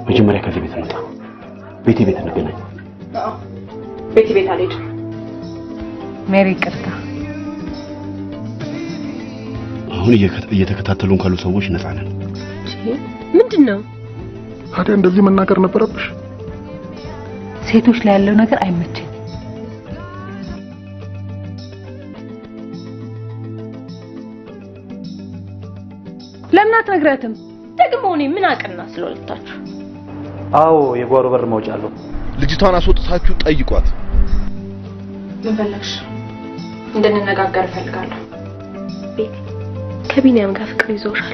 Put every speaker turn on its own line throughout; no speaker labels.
መጀመሪያ ከዚህ ቤት እንውጣ። ቤቴ ቤት እንገናኝ።
ቤት ቤት አልሄድም።
ሜሪ ይቅርታ።
አሁን እየከ- እየተከታተሉን ካሉ ሰዎች ነፃ ነን።
ምንድን ነው?
ታዲያ እንደዚህ መናገር ነበረብሽ።
ሴቶች ላይ ያለው ነገር አይመቸኝ።
ለምን አትነግረትም? ደግሞ እኔ ምን አቅና ስለሁለታችሁ
አዎ የጓሮ በር መውጫ አለው።
ልጅቷን አስወጥታችሁ ጠይቋት።
ምን ፈለግሽ? እንድንነጋገር እፈልጋለሁ። ቤት ከቢኒያም ጋር ፍቅር ይዞሻል።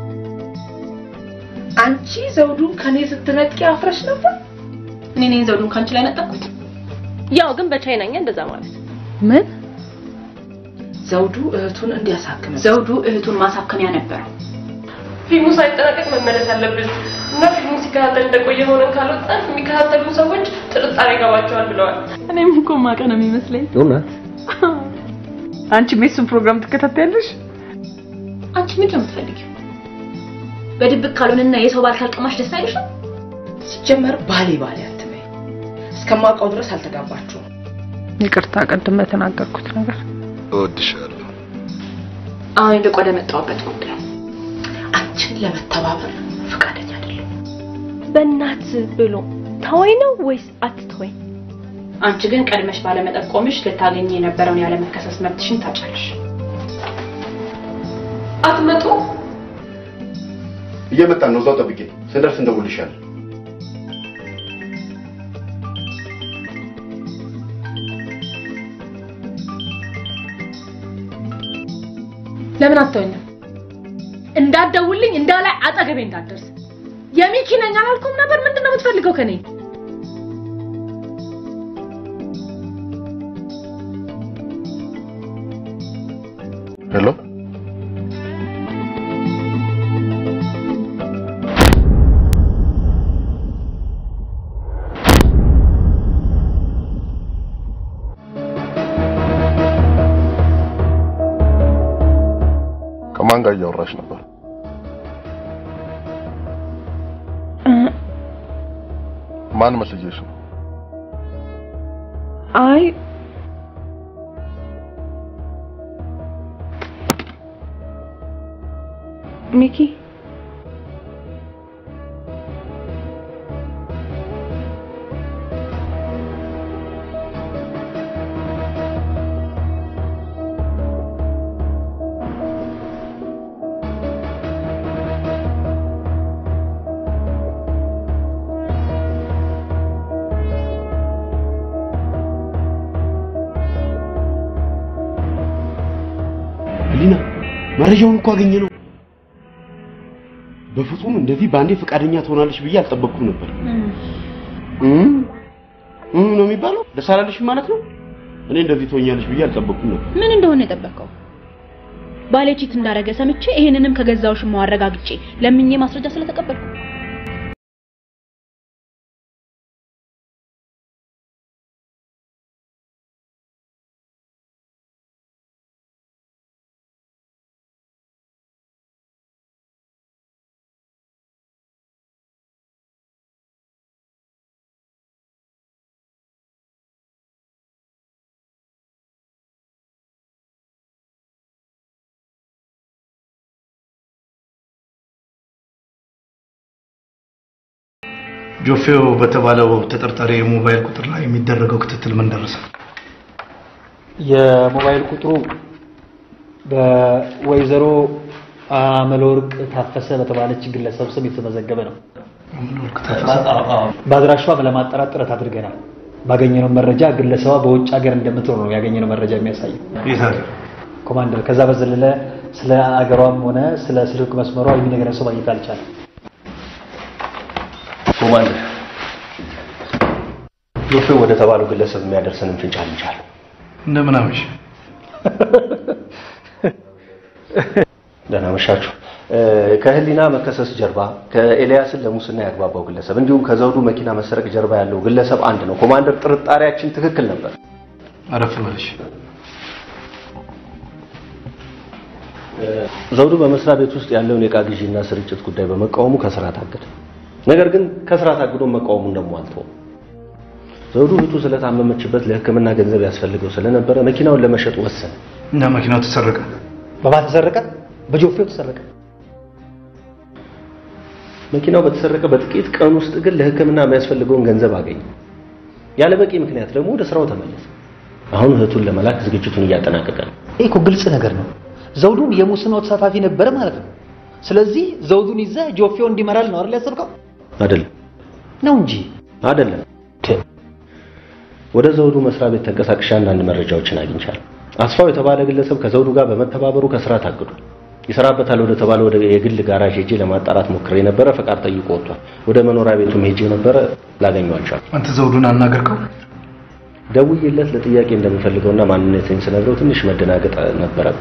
አንቺ ዘውዱን ከኔ ስትነቂ አፍረሽ ነበር። እኔ ነኝ ዘውዱን ከአንቺ ላይ ነጠቅኩት። ያው ግን በቻይናኛ እንደዛ ማለት
ምን
ዘውዱ እህቱን እንዲያሳክም ዘውዱ እህቱን ማሳከሚያ ነበረው። ፊልሙ ሳይጠናቀቅ መመለስ አለብን እና ፊልሙ ሲከታተል እንደቆየ ሆነን ካልወጣን የሚከታተሉ ሰዎች ጥርጣሬ ይገባቸዋል ብለዋል። እኔም እኮ ማቀ ነው የሚመስለኝ።
እውነት
አንቺ የሱን ፕሮግራም ትከታተያለሽ?
አንቺ ምንድን ነው የምትፈልጊው? በድብቅ ካልሆነና የሰው ባል ካልቀማሽ ደስ አይልሽም?
ሲጀመር ባሌ ባሌ አትበይ። እስከማውቀው ድረስ አልተጋባችሁም።
ይቅርታ ቅድም በተናገርኩት ነገር
እወድሻለሁ።
አሁን ይልቅ ወደ መጣሁበት ጉዳይ። አንቺን ለመተባበር ፈቃደኛ አይደለም። በእናት ብሎ ተወኝ ነው ወይስ አትተወኝ? አንቺ ግን ቀድመሽ ባለመጠቆምሽ ልታገኝ የነበረውን ያለመከሰስ መብትሽን ታጫለሽ። አትመጡ
እየመጣን ነው። እዛው ጠብቄ ስንደርስ እንደውልሻለን።
ለምን አትተወኝም? እንዳትደውልኝ እንዳላይ አጠገቤ እንዳትደርስ። የሚኪ ነኝ አላልኩም ነበር? ምንድን ነው የምትፈልገው ከኔ?
ሄሎ ከማን ጋር እያወራሽ ነበር? ማን መስዬሽ ነው?
አይ ሚኪ
ህሊና መረጃውን እኮ አገኘ ነው። በፍጹም እንደዚህ በአንዴ ፈቃደኛ ትሆናለች ብዬ አልጠበቅኩም ነበር። እም እም ነው የሚባለው። ደስ አላለሽም ማለት ነው። እኔ እንደዚህ ትሆኛለች ብዬ አልጠበቅኩም ነበር።
ምን እንደሆነ የጠበቀው? ባሌ ቺት እንዳረገ ሰምቼ ይሄንንም ከገዛው ሽማው አረጋግጬ ለምኜ ማስረጃ ስለተቀበልኩ
ጆፌው በተባለው ተጠርጣሪ የሞባይል ቁጥር ላይ የሚደረገው ክትትል ምን ደረሰ?
የሞባይል ቁጥሩ በወይዘሮ አመለወርቅ ታፈሰ በተባለች ግለሰብ ስም የተመዘገበ ነው። በአድራሿም ለማጣራት ጥረት አድርገናል። ባገኘነው መረጃ ግለሰቧ በውጭ ሀገር እንደምትኖር ነው ያገኘነው መረጃ የሚያሳየው።
የት ሀገር?
ኮማንደር፣ ከዛ በዘለለ ስለ አገሯም ሆነ ስለ ስልክ መስመሯ የሚነግረን ሰው ማግኘት አልቻለም።
ኮማንደር ጆፌ ወደ ተባለው ግለሰብ የሚያደርሰንን ፍንጭ አግኝቻለሁ።
እንደምን አመሽ?
ደህና መሻችሁ። ከህሊና መከሰስ ጀርባ ከኤልያስን ለሙስና ያግባባው ግለሰብ እንዲሁም ከዘውዱ መኪና መሰረቅ ጀርባ ያለው ግለሰብ አንድ ነው። ኮማንደር፣ ጥርጣሬያችን ትክክል ነበር።
አረፍ በልሽ።
ዘውዱ በመስሪያ ቤት ውስጥ ያለውን የዕቃ ግዢና ስርጭት ጉዳይ በመቃወሙ ከስራ ታገደ። ነገር ግን ከስራ ታግዶ መቃወሙን ደግሞ አልተወም። ዘውዱ እህቱ ስለታመመችበት ለሕክምና ገንዘብ ያስፈልገው ስለነበረ መኪናውን ለመሸጥ ወሰነ።
እና መኪናው ተሰረቀ።
በማን ተሰረቀ? በጆፌው ተሰረቀ።
መኪናው በተሰረቀ በጥቂት ቀን ውስጥ ግን ለሕክምና የሚያስፈልገውን ገንዘብ አገኘ። ያለ በቂ ምክንያት ደግሞ ወደ ስራው ተመለሰ። አሁን እህቱን ለመላክ ዝግጅቱን እያጠናቀቀ ነው።
ይህ እኮ ግልጽ ነገር ነው። ዘውዱም የሙስናው ተሳታፊ ነበረ ማለት ነው። ስለዚህ ዘውዱን ይዘህ ጆፌው እንዲመራል ነው አይደል ያሰብከው?
አይደለም
ነው እንጂ
አይደለም። ወደ ዘውዱ መስሪያ ቤት ተንቀሳቅሼ አንዳንድ መረጃዎችን አግኝቻለሁ። አስፋው የተባለ ግለሰብ ከዘውዱ ጋር በመተባበሩ ከስራ ታግዷል። ይሰራበታል ወደ ተባለ ወደ የግል ጋራዥ ሄጄ ለማጣራት ሞክሬ ነበረ። ፈቃድ ጠይቆ ወጥቷል። ወደ መኖሪያ ቤቱም ሄጄ ነበረ፣ ላገኘዋቸው
አንተ ዘውዱን አናገርከው?
ደውዬለት ለጥያቄ እንደምፈልገውና ማንነቴን ስነግረው ትንሽ መደናገጥ ነበረብን።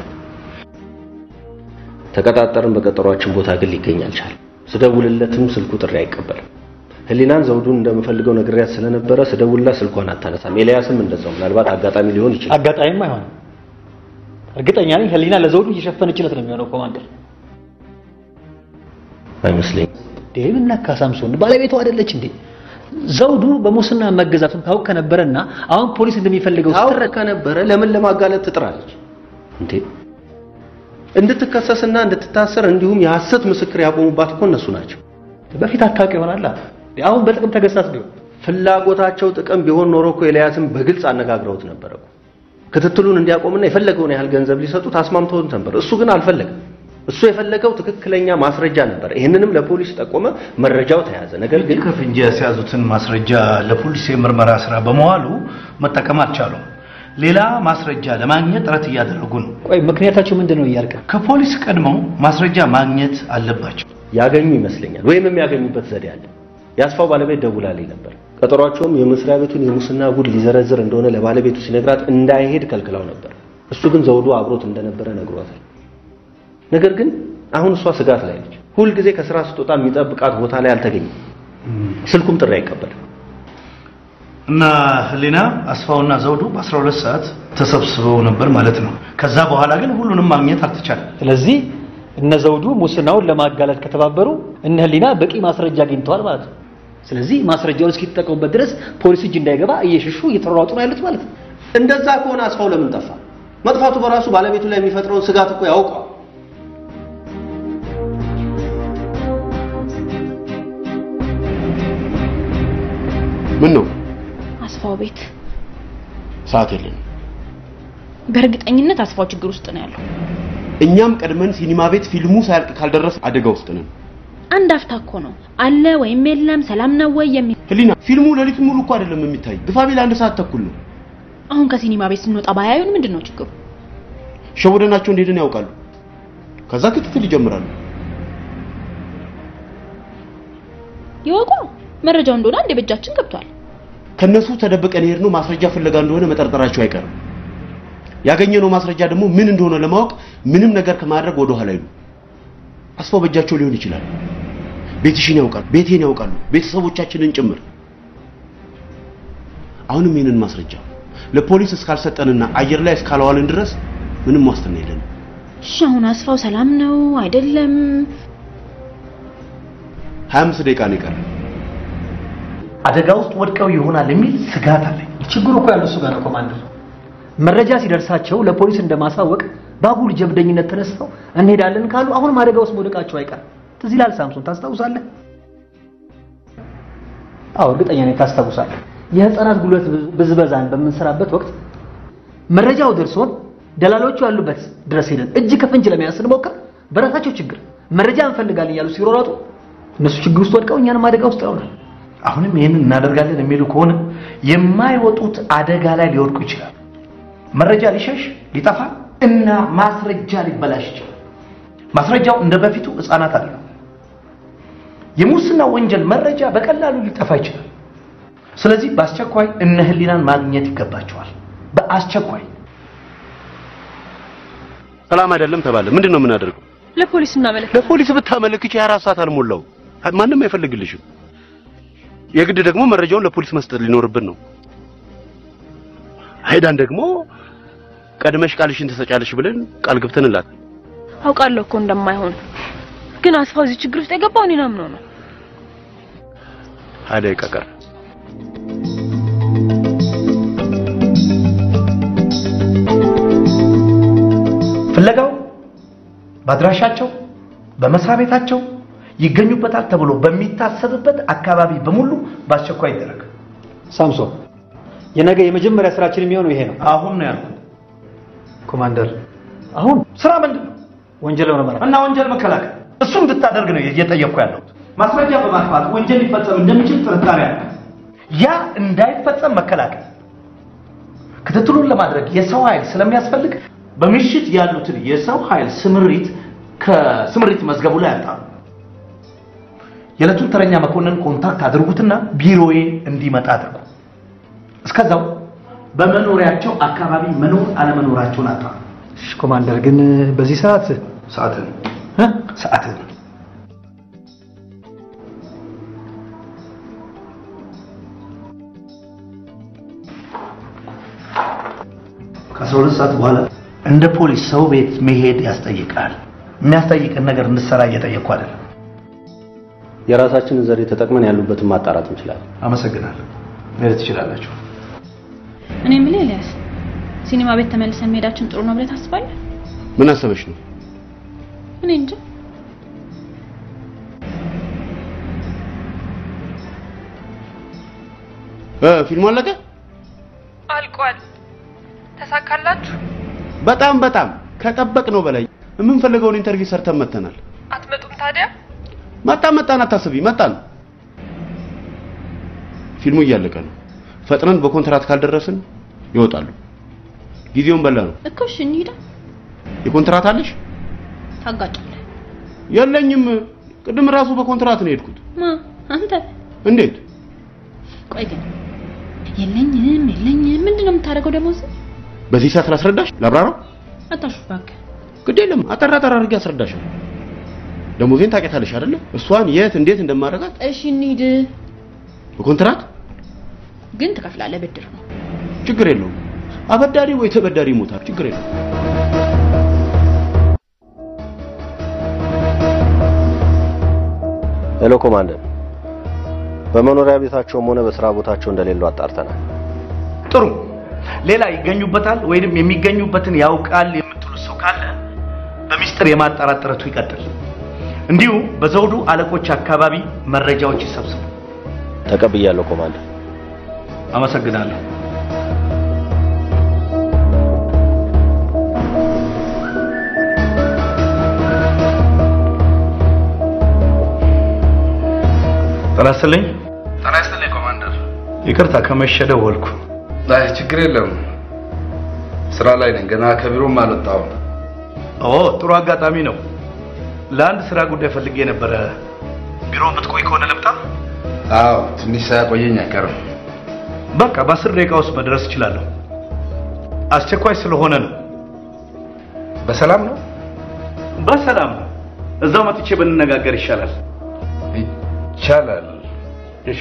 ተቀጣጠርን። በቀጠሯችን ቦታ ግን ሊገኝ አልቻለም። ስደውልለትም ስልኩ ጥሪ አይቀበልም። ህሊናን ዘውዱን እንደምፈልገው ነግሬያት ስለነበረ ስደውልላት ስልኳን አታነሳም። ኤልያስም እንደዛው። ምናልባት አጋጣሚ ሊሆን ይችላል።
አጋጣሚም አይሆንም። እርግጠኛ ነኝ ህሊና ለዘውዱ እየሸፈነችለት ነው የሚሆነው። ኮማንደር
አይመስለኝም።
ዴምን ነካ ሳምሶን ባለቤቱ አይደለች እንዴ? ዘውዱ በሙስና መገዛቱን ታውቅ ከነበረና አሁን ፖሊስ እንደሚፈልገው
ታውቅ ከነበረ ለምን ለማጋለጥ ትጥራለች እንዴ? እንድትከሰስና እንድትታሰር እንዲሁም የሐሰት ምስክር ያቆሙባት እኮ እነሱ ናቸው።
በፊት አታውቅ ይሆናል። አሁን በጥቅም ተገሳስ ቢሆን
ፍላጎታቸው ጥቅም ቢሆን ኖሮ እኮ ኤልያስን በግልጽ አነጋግረውት ነበር እኮ ክትትሉን እንዲያቆምና የፈለገውን ያህል ገንዘብ ሊሰጡት አስማምተውት ነበር። እሱ ግን አልፈለገም። እሱ የፈለገው ትክክለኛ ማስረጃ ነበር። ይህንንም ለፖሊስ ጠቆመ፣ መረጃው ተያዘ። ነገር ግን
ከፍንጅ ያስያዙትን ማስረጃ ለፖሊስ የምርመራ ስራ በመዋሉ መጠቀም አልቻሉም። ሌላ ማስረጃ ለማግኘት ጥረት እያደረጉ ነው።
ቆይ ምክንያታቸው ምንድን ነው እያልክ
ከፖሊስ ቀድመው ማስረጃ ማግኘት አለባቸው።
ያገኙ ይመስለኛል፣ ወይም የሚያገኙበት ዘዴ አለ። የአስፋው ባለቤት ደውላልኝ ነበር። ቀጠሯቸውም የመስሪያ ቤቱን የሙስና ጉድ ሊዘረዝር እንደሆነ ለባለቤቱ ሲነግራት እንዳይሄድ ከልክላው ነበር። እሱ ግን ዘውዱ አብሮት እንደነበረ ነግሯታል። ነገር ግን አሁን እሷ ስጋት ላይ ነች። ሁልጊዜ ከስራ ስትወጣ የሚጠብቃት ቦታ ላይ አልተገኘም። ስልኩም ጥሪ አይቀበልም።
እና ህሊና አስፋውና ዘውዱ በ12 ሰዓት ተሰብስበው ነበር ማለት ነው። ከዛ በኋላ ግን ሁሉንም ማግኘት አልተቻለም።
ስለዚህ እነ ዘውዱ ሙስናውን ለማጋለጥ ከተባበሩ እነ ህሊና በቂ ማስረጃ አግኝተዋል ማለት ነው። ስለዚህ ማስረጃውን እስኪጠቀሙበት ድረስ ፖሊስ እጅ እንዳይገባ እየሸሹ እየተሯሯጡ ነው ያሉት ማለት ነው።
እንደዛ ከሆነ አስፋው ለምን ጠፋ? መጥፋቱ በራሱ ባለቤቱ ላይ የሚፈጥረውን ስጋት እኮ ያውቀዋል።
ምን ነው
አስፋው ቤት
ሰዓት የለንም።
በእርግጠኝነት አስፋው ችግር ውስጥ ነው ያለው።
እኛም ቀድመን ሲኒማ ቤት ፊልሙ ሳያልቅ ካልደረስ አደጋ ውስጥ ነን።
አንድ አፍታ እኮ ነው አለ ወይም የለም ሰላም ነው ወይ የሚል
ህሊና ፊልሙ ሌሊት ሙሉ እኮ አይደለም የሚታይ ግፋቢል አንድ ሰዓት ተኩል ነው።
አሁን ከሲኒማ ቤት ስንወጣ ባያዩን ምንድን ነው ችግሩ?
ሸውደናቸው እንደሄድን ያውቃሉ። ከዛ ክትትል ይጀምራሉ።
ይወቁ መረጃው እንደሆነ አንድ በእጃችን ገብቷል።
ከነሱ ተደብቀን የሄድነው ማስረጃ ፍለጋ እንደሆነ መጠርጠራቸው አይቀርም። ያገኘነው ማስረጃ ደግሞ ምን እንደሆነ ለማወቅ ምንም ነገር ከማድረግ ወደ ኋላ አይሉ። አስፋው በእጃቸው ሊሆን ይችላል። ቤትሽን ያውቃሉ፣ ቤቴን ያውቃሉ፣ ቤተሰቦቻችንን ጭምር። አሁንም ይህንን ማስረጃ ለፖሊስ እስካልሰጠንና አየር ላይ እስካላዋልን ድረስ ምንም ዋስትና የለንም።
እሺ አሁን አስፋው ሰላም ነው አይደለም?
25 ደቂቃ ነው የቀረን።
አደጋ ውስጥ ወድቀው ይሆናል የሚል ስጋት አለኝ።
ችግሩ እኮ ያለው እሱ ጋር ነው ኮማንደር። መረጃ ሲደርሳቸው ለፖሊስ እንደማሳወቅ ባጉል ጀብደኝነት ተነስተው እንሄዳለን ካሉ አሁንም አደጋ ውስጥ መውደቃቸው አይቀርም። ትዝ ይላል ሳምሶን፣ ታስታውሳለህ? አዎ እርግጠኛ ነኝ ታስታውሳለህ። የህፃናት ጉልበት ብዝበዛን በምንሰራበት ወቅት መረጃው ደርሶን ደላሎቹ ያሉበት ድረስ ሄደን እጅ ከፍንጅ ለመያዝ ስንሞክር በራሳቸው ችግር መረጃ እንፈልጋለን እያሉ ሲሮራጡ እነሱ ችግር ውስጥ ወድቀው እኛንም አደጋ ውስጥ ያውናል።
አሁንም ይህንን እናደርጋለን የሚሉ ከሆነ የማይወጡት አደጋ ላይ ሊወድቁ ይችላል። መረጃ ሊሸሽ ሊጠፋ እና ማስረጃ ሊበላሽ ይችላል። ማስረጃው እንደ በፊቱ ህፃናት አይደለም። የሙስና ወንጀል መረጃ በቀላሉ ሊጠፋ ይችላል። ስለዚህ በአስቸኳይ እነ ህሊናን ማግኘት ይገባቸዋል። በአስቸኳይ
ሰላም አይደለም ተባለ። ምንድን ነው የምናደርገው?
ለፖሊስ እናመለክ
ለፖሊስ ብታመለክች የአራት ሰዓት አልሞላው። ማንም አይፈልግልሽም። የግድ ደግሞ መረጃውን ለፖሊስ መስጠት ሊኖርብን ነው። አይዳን ደግሞ ቀድመሽ ቃልሽን ትሰጫለሽ ብለን ቃል ገብተንላት
አውቃለሁ እኮ እንደማይሆን ግን አስፋው እዚህ ችግር ውስጥ የገባው እኔን አምኖ ነው።
ሀያ ደቂቃ ቀረ።
ፍለጋው በአድራሻቸው በመስሪያ ቤታቸው ይገኙበታል ተብሎ በሚታሰብበት አካባቢ በሙሉ በአስቸኳይ ይደረግ።
ሳምሶን የነገ የመጀመሪያ ስራችን የሚሆነው ይሄ ነው።
አሁን ነው ያልኩት።
ኮማንደር አሁን
ስራ ምንድን ነው?
ወንጀል መመርመር
እና ወንጀል መከላከል እሱ እንድታደርግ ነው እየጠየቅኩ ያለሁት። ማስረጃ በማጥፋት ወንጀል ሊፈጸም እንደሚችል ጥርጣሬ አለ። ያ እንዳይፈጸም መከላከል፣ ክትትሉን ለማድረግ የሰው ኃይል ስለሚያስፈልግ በምሽት ያሉትን የሰው ኃይል ስምሪት ከስምሪት መዝገቡ ላይ ያጣሩ። የዕለቱን ተረኛ መኮንን ኮንታክት አድርጉትና ቢሮዬ እንዲመጣ አድርጉ። እስከዛው በመኖሪያቸው አካባቢ መኖር አለመኖራቸውን አጣሩ።
እሺ ኮማንደር፣ ግን በዚህ ሰዓት
ሰዓትን
እ?
ሰዓትን ከአስራ ሁለት ሰዓት በኋላ እንደ ፖሊስ ሰው ቤት መሄድ ያስጠይቃል። የሚያስጠይቅን ነገር እንድትሰራ እየጠየቅኩ አይደለም።
የራሳችንን ዘዴ ተጠቅመን ያሉበትን ማጣራት እንችላለን።
አመሰግናለሁ። መሄድ ትችላላችሁ።
እኔ የምልህ ኤልያስ፣ ሲኒማ ቤት ተመልሰን መሄዳችን ጥሩ ነው ብለህ ታስባለህ?
ምን አሰበሽ ነው?
እኔ እንጃ።
እ ፊልሙ አለቀ?
አልቋል። ተሳካላችሁ?
በጣም በጣም ከጠበቅነው በላይ የምንፈልገውን ኢንተርቪው ሰርተን መተናል።
አትመጡም ታዲያ?
መጣን መጣን፣ አታስቢ፣ መጣን። ፊልሙ እያለቀ ነው። ፈጥነን በኮንትራት ካልደረስን ይወጣሉ። ጊዜውን በላ ነው።
እኮ እሺ እንሂዳ።
የኮንትራት አለሽ?
ታጋጫለህ።
የለኝም። ቅድም ራሱ በኮንትራት ነው የሄድኩት።
ማ አንተ?
እንዴት?
ቆይ ግን የለኝም የለኝም ምንድን ነው የምታደርገው ደግሞ እዚህ?
በዚህ ሰዓት ላስረዳሽ? ላብራራው?
አታሹፍ እባክህ።
ግድ የለም አጠራ አጠራ አድርጌ አስረዳሻለሁ። ደሞዜን ታውቂያታለሽ አይደለ? እሷን የት እንዴት እንደማደርጋት
እሺ እንሂድ።
በኮንትራት
ግን ትከፍላለህ፣ ብድር ነው።
ችግር የለውም። አበዳሪ ወይ ተበዳሪ ይሞታል። ችግር የለውም።
ሄሎ ኮማንደር፣ በመኖሪያ ቤታቸውም ሆነ በስራ ቦታቸው እንደሌሉ አጣርተናል።
ጥሩ። ሌላ ይገኙበታል ወይንም የሚገኙበትን ያውቃል የምትሉት ሰው ካለ በሚስጥር የማጣራት ጥረቱ ይቀጥል። እንዲሁ በዘውዱ አለቆች አካባቢ መረጃዎች ይሰብስቡ።
ተቀብያለሁ ኮማንደር።
አመሰግናለሁ። ጤና ይስጥልኝ።
ጤና ይስጥልኝ ኮማንደር።
ይቅርታ ከመሸ ደወልኩ።
አይ ችግር የለም ስራ ላይ ነኝ። ገና ከቢሮም አልወጣሁም።
ኦ ጥሩ አጋጣሚ ነው። ለአንድ ስራ ጉዳይ ፈልጌ ነበረ። ቢሮ የምትቆይ ከሆነ ልምጣ?
አዎ ትንሽ ሳያቆየኝ አይቀርም።
በቃ በአስር ደቂቃ ውስጥ መድረስ እችላለሁ። አስቸኳይ ስለሆነ ነው።
በሰላም ነው?
በሰላም ነው። እዛው መጥቼ ብንነጋገር ይሻላል።
ይቻላል።
እሺ።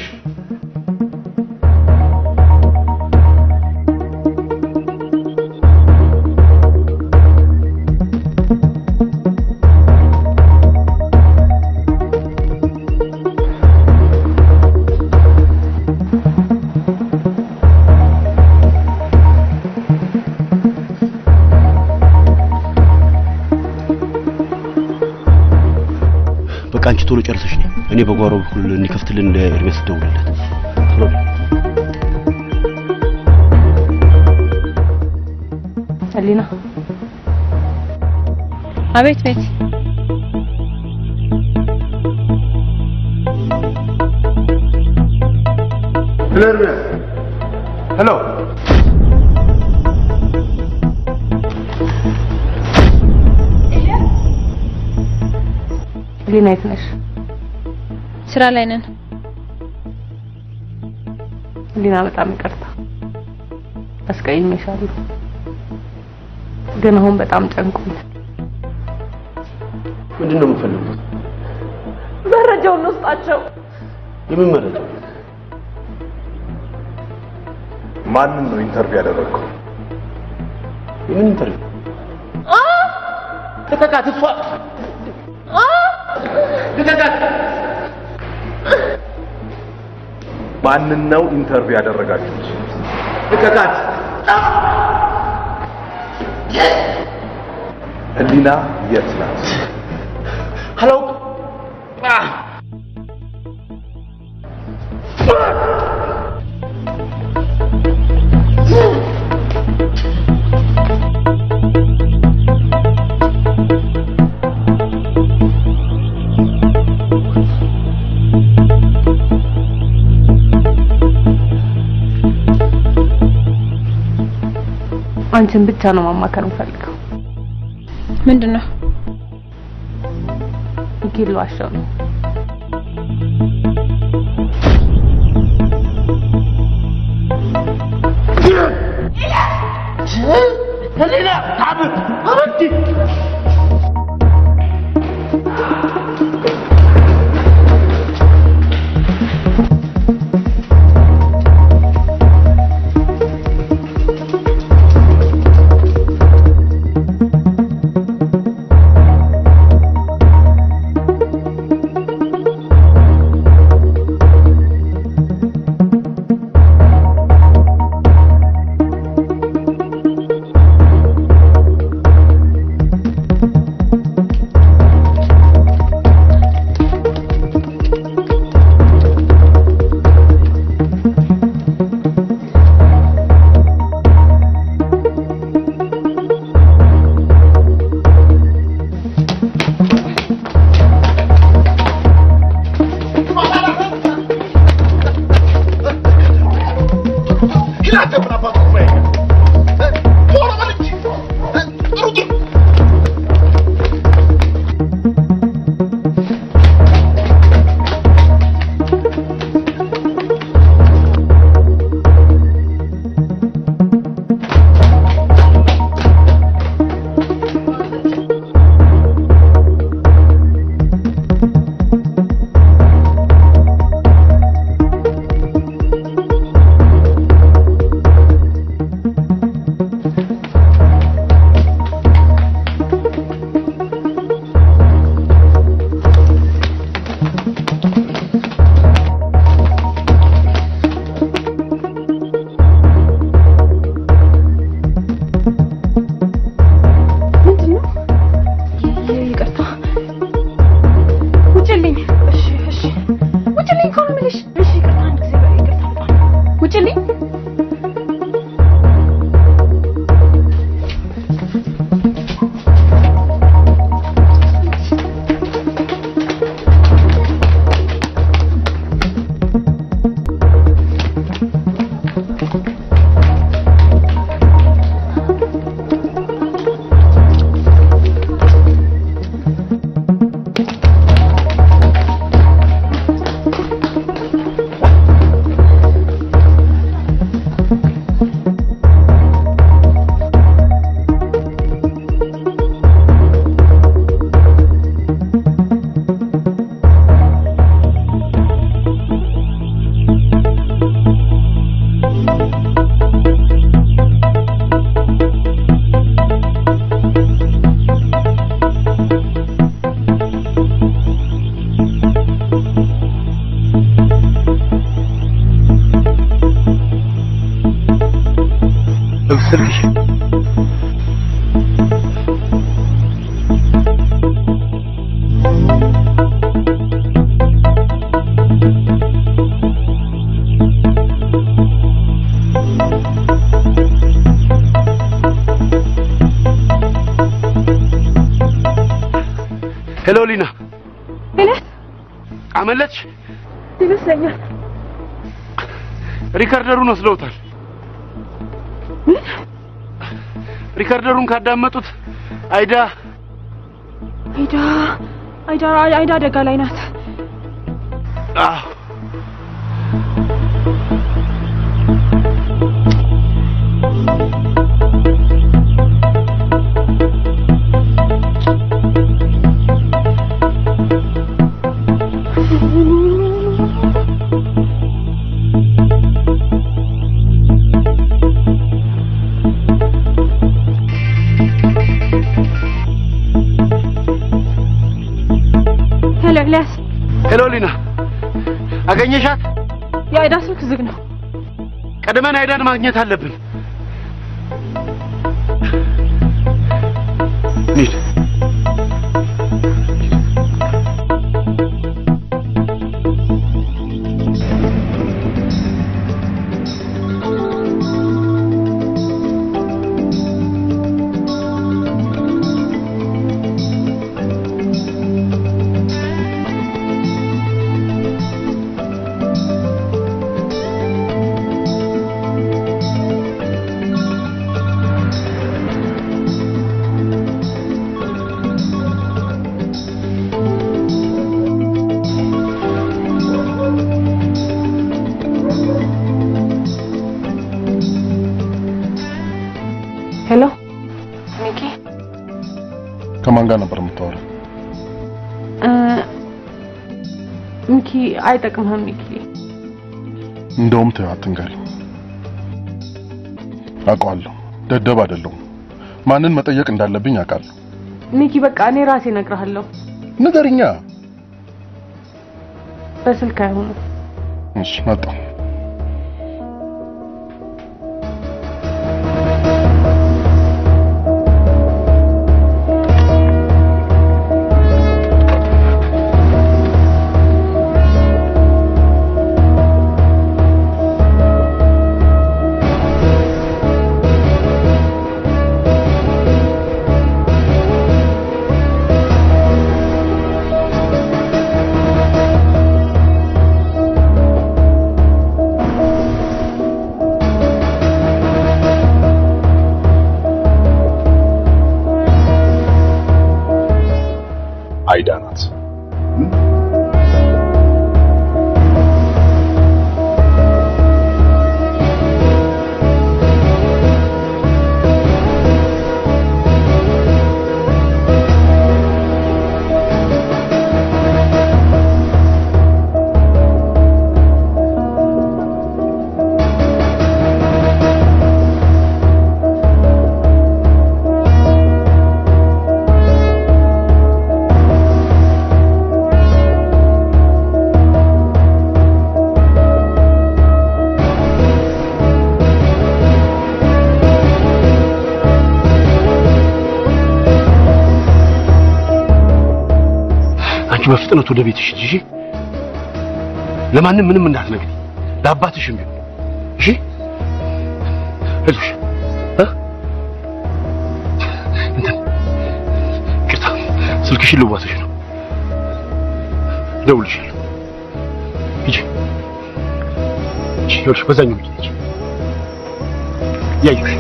በቃ አንቺ ቶሎ ጨርሰሽ ነኝ። እኔ በጓሮ በኩል እንዲከፍትልን ለኤርሜስ ደውልለት። ቶሎ በይ።
ህሊና
አቤት ቤት
ሄሎ ኤርሜስ። ሄሎ
ህሊና የት ነሽ?
ስራ ላይ ነን።
ህሊና በጣም ይቅርታ አስቀይሜሻለሁ፣ ግን አሁን በጣም ጨንቆኛል።
ምንድን ነው የምፈልጉት?
መረጃውን ውስጣቸው
የምን መረጃ?
ማንን ነው ኢንተርቪው ያደረግከው?
የምን ኢንተርቪው? ልቀቃት! እሷ ልቀቃት!
ማንን ነው ኢንተርቪው ያደረጋችሁት?
ልቀቃት!
ህሊና የት ናት?
አላውቅም።
አንቺን ብቻ ነው ማማከር የምፈልገው።
ምንድን ነው?
ሚኪን ልዋሸው ነው።
ህሊና አብ አበንቲ
ምንድን ነው? ይቅርታ፣ ውጭልኝ። እሺ፣ እሺ፣ ውጭልኝ እኮ ነው የምልሽ። እሺ፣ ይቅርታ፣ አንድ ጊዜ በይ፣ ይቅርታ፣ በጣም ውጭልኝ።
ስልክሽ ሄሎ ሊና፣
ሄለን
አመለጥሽ?
ይመስለኛል።
ሪከርደሩን ወስደውታል። ሪከርደሩን ካዳመጡት አይዳ
አይዳ አይዳ አይዳ አደጋ ላይ ናት።
አዎ
ሄሎ ኤልያስ፣
ሄሎ ሊና፣ አገኘሻት?
የአይዳ ስልክ ዝግ ነው።
ቀድመን አይዳን ማግኘት አለብን። እንሂድ።
ሄሎ ሚኪ፣
ከማን ጋር ነበር የምታወራው?
እ፣ ሚኪ አይጠቅምህም ሚኪ።
እንደውም ተይው አትንገሪኝ። አውቀዋለሁ፣ ደደብ አይደለሁም። ማንን መጠየቅ እንዳለብኝ አውቃለሁ።
ሚኪ በቃ እኔ ራሴ እነግርሃለሁ።
ንገርኛ።
በስልክ አይሆንም።
እሺ መጣሁ። አይዳ ናት።
አንቺ በፍጥነት ወደ ቤትሽ ሂጂ። እሺ? ለማንም ምንም እንዳትነግሪ፣ ለአባትሽም ቢሆን እሺ? አይዞሽ እ እንትን ይቅርታ፣ ስልክሽን ልዋስሽ ነው። እደውልልሻለሁ። ሂጂ ሂጂ፣ ይኸውልሽ በዛኛው ሂጂ ሂጂ። እያየሁሽ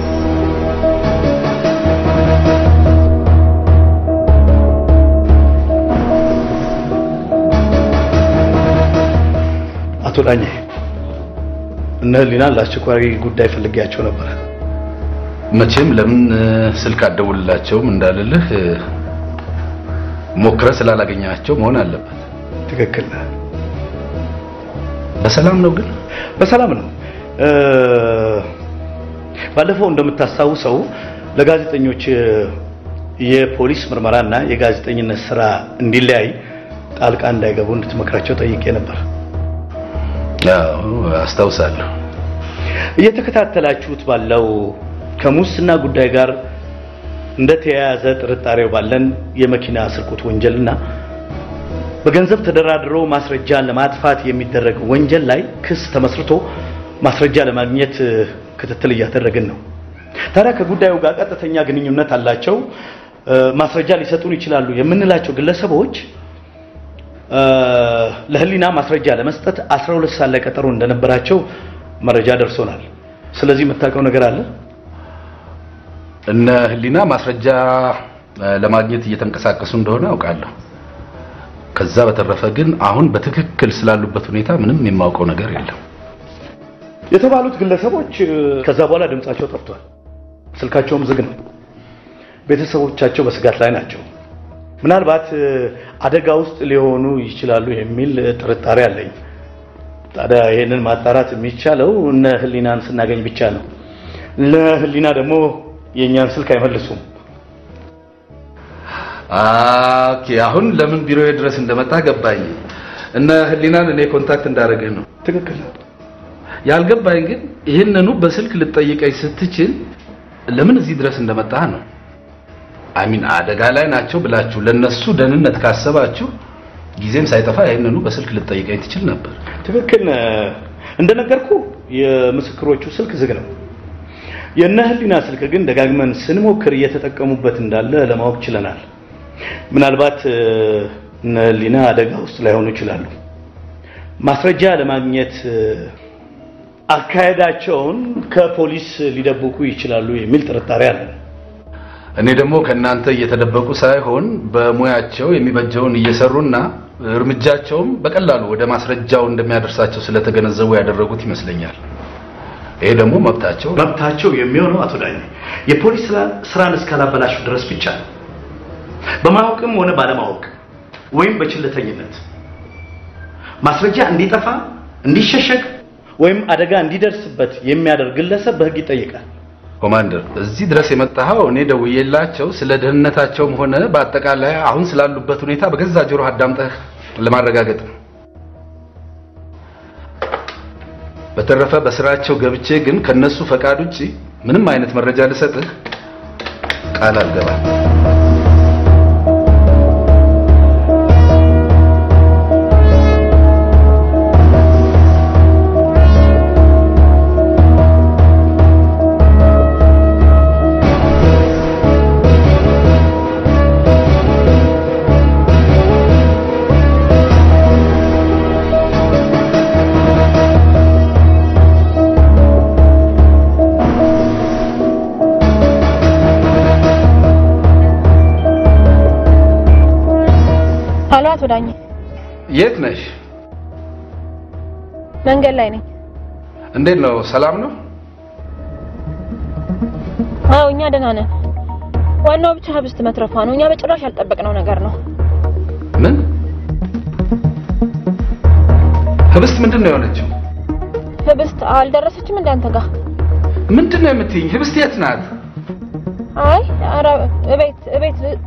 አቶ ዳኜ እነ ህሊናን ለአስቸኳይ ጉዳይ ፈልጌያቸው ነበር።
መቼም ለምን ስልክ አደውልላቸውም እንዳልልህ ሞክረ ስላላገኛቸው መሆን አለበት።
ትክክል ነህ።
በሰላም ነው ግን?
በሰላም ነው። እ፣ ባለፈው እንደምታስታውሰው ለጋዜጠኞች የፖሊስ ምርመራና የጋዜጠኝነት ስራ እንዲለያይ ጣልቃ እንዳይገቡ እንድትመክራቸው ጠይቄ ነበር።
አዎ አስታውሳለሁ።
እየተከታተላችሁት ባለው ከሙስና ጉዳይ ጋር እንደተያያዘ ጥርጣሬው ባለን የመኪና ስርቆት ወንጀልና በገንዘብ ተደራድሮ ማስረጃን ለማጥፋት የሚደረግ ወንጀል ላይ ክስ ተመስርቶ ማስረጃ ለማግኘት ክትትል እያደረግን ነው። ታዲያ ከጉዳዩ ጋር ቀጥተኛ ግንኙነት አላቸው፣ እ፣ ማስረጃ ሊሰጡን ይችላሉ የምንላቸው ግለሰቦች እ፣ ለህሊና ማስረጃ ለመስጠት 12 ሰዓት ላይ ቀጠሮ እንደነበራቸው መረጃ ደርሶናል። ስለዚህ የምታውቀው ነገር አለ?
እነ ህሊና ማስረጃ እ፣ ለማግኘት እየተንቀሳቀሱ እንደሆነ አውቃለሁ። ከዛ በተረፈ ግን አሁን በትክክል ስላሉበት ሁኔታ ምንም የማውቀው ነገር የለም።
የተባሉት ግለሰቦች እ፣ ከዛ በኋላ ድምጻቸው ጠፍቷል። ስልካቸውም ዝግ ነው። ቤተሰቦቻቸው በስጋት ላይ ናቸው። ምናልባት እ፣ አደጋ ውስጥ ሊሆኑ ይችላሉ የሚል እ፣ ጥርጣሬ አለኝ። ታዲያ ይሄንን ማጣራት የሚቻለው እነ ህሊናን ስናገኝ ብቻ ነው። ለህሊና ደግሞ የእኛን ስልክ አይመልሱም።
ኦኬ፣ አሁን ለምን ቢሮዬ ድረስ እንደመጣ ገባኝ። እነ ህሊናን እኔ ኮንታክት እንዳደረግህ ነው።
ትክክል ነው።
ያልገባኝ ግን ይህንኑ በስልክ ልጠይቀኝ ስትችል ለምን እዚህ ድረስ እንደመጣህ ነው። አሚን አደጋ ላይ ናቸው ብላችሁ ለነሱ ደህንነት ካሰባችሁ ጊዜም ሳይጠፋ ይህንኑ በስልክ ልጠይቀኝ ትችል ነበር።
ትክክል ነህ። እንደነገርኩ የምስክሮቹ ስልክ ዝግ ነው። የእነ ህሊና ስልክ ግን ደጋግመን ስንሞክር እየተጠቀሙበት እንዳለ ለማወቅ ችለናል። ምናልባት እ፣ እነ ህሊና አደጋ ውስጥ ላይሆኑ ይችላሉ። ማስረጃ ለማግኘት እ፣ አካሄዳቸውን ከፖሊስ ሊደብቁ ይችላሉ የሚል ጥርጣሬ አለን።
እኔ ደግሞ ከእናንተ እየተደበቁ ሳይሆን በሙያቸው የሚበጀውን እየሰሩና እርምጃቸውም በቀላሉ ወደ ማስረጃው እንደሚያደርሳቸው ስለተገነዘቡ ያደረጉት ይመስለኛል። ይሄ ደግሞ መብታቸው ነው።
መብታቸው የሚሆነው አቶ ዳኜ የፖሊስ ስራ- ስራን እስካላበላሹ ድረስ ብቻ ነው። በማወቅም ሆነ ባለማወቅ ወይም በችልተኝነት ማስረጃ እንዲጠፋ፣ እንዲሸሸግ ወይም አደጋ እንዲደርስበት የሚያደርግ ግለሰብ በህግ ይጠይቃል።
ኮማንደር፣ እዚህ ድረስ የመጣኸው እኔ ደውዬላቸው ስለ ደህንነታቸውም ሆነ በአጠቃላይ አሁን ስላሉበት ሁኔታ በገዛ ጆሮ አዳምጠህ ለማረጋገጥ ነው። በተረፈ በስራቸው ገብቼ ግን ከነሱ ፈቃድ ውጪ ምንም አይነት መረጃ ልሰጥህ ቃል አልገባም።
ሀሎ፣ አቶ ዳኜ
የት ነሽ?
መንገድ ላይ ነኝ።
እንዴት ነው? ሰላም ነው?
አዎ፣ እኛ ደህና ነን። ዋናው ብቻ ህብስት መትረፏ ነው። እኛ በጭራሽ ያልጠበቅነው ነገር ነው።
ምን ህብስት ምንድን ነው የሆነችው?
ህብስት አልደረሰችም እንዳንተ ጋር?
ምንድን ነው የምትይኝ? ህብስት የት ናት?
አይ ኧረ እቤት እቤት